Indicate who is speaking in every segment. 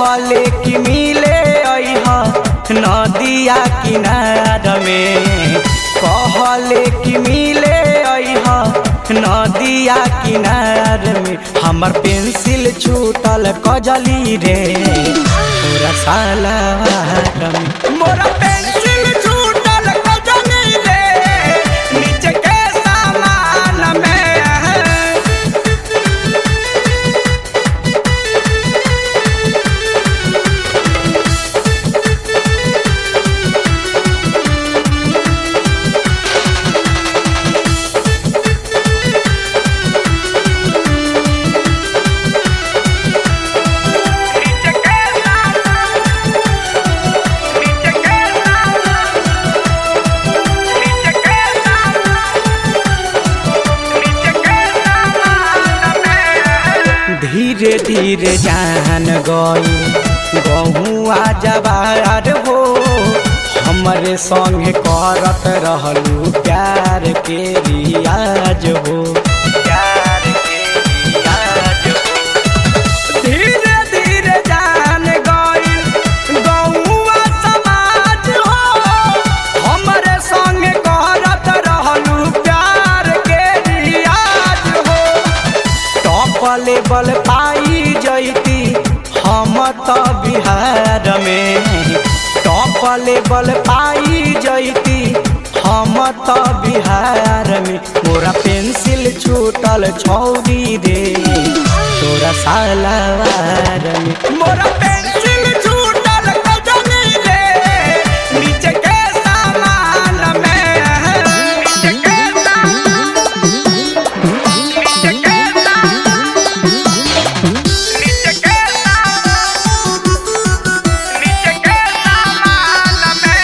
Speaker 1: कहले कि मिले अइह नदिया किनार में कहले कि मिले अइह नदिया किनार में हमर पेंसिल छूटल कजली रे तोरा सालावार में मोरा पेंसिल छूटल कजली रे नीचे के सामान में धीरे धीरे जान गई गहुआ जवार हो हमरे संग करत रहलू प्यार के रियाज हो प्यार के रियाज हो धीरे धीरे जान गई गहुआ समाज हो हमरे संग करत रहलू प्यार के रियाज हो टॉप लेवल पाई जैती हम तो बिहार में टॉप लेवल पाई जैती हम तो बिहार में मोरा पेंसिल छूटल छौरी रे तोरा सालावार में मोरा पेंसिल छूटल कजली रे नीचे के सामान में नीचे के सामान नीचे के सामान नीचे के सामान नीचे के सामान में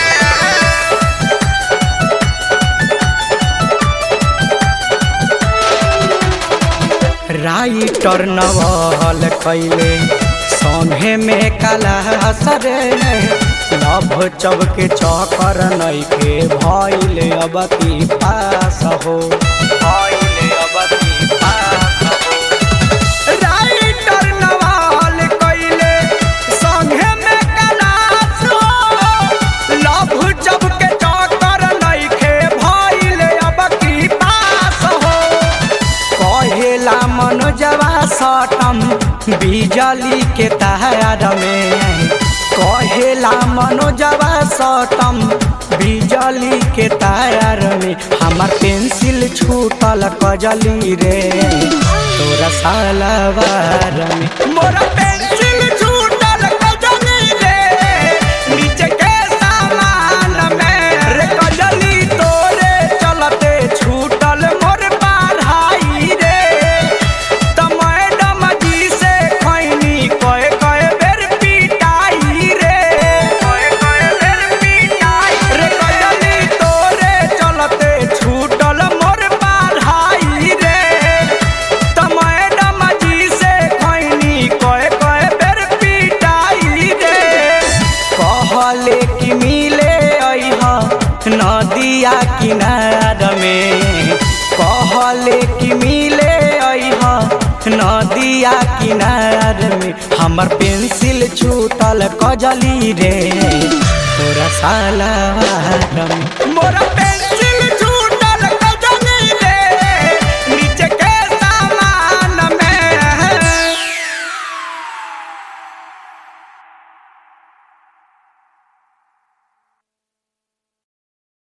Speaker 1: राइटर नवल कैले संगे में कला सरे लभ चब के चकर नैके भैले अब की पास हो भैले अब की पास हो राइटर नवल कैले संगे में कलास हो लभ जब के चकर नैखे भैले अब की पास हो कहेला मनोजवा सटम बिजली के तार में कहेला मनोजवा सटम बिजली के तार में हमार पेंसिल छूटल कजली रे तोरा सालवार में मोरा पेंसिल छूटल कजली रे नीचे के सामान में रे कजली तोरे चलते छूटल मोर पढ़ाई रे त मैडम जी से खैनी कए कए बेर पिटाई रे कए कए बेर पिटाई रे कजली तोरे चलते छूटल मोर पढ़ाई रे त मैडम जी से खैनी कए कए बेर पिटाई रे कहले कि मिले अइह नदिया किनार में कहले कि मिले अइह नदिया किनार में हमर पेंसिल छूटल कजली रे तोरा सालावार में मोरा पेंसिल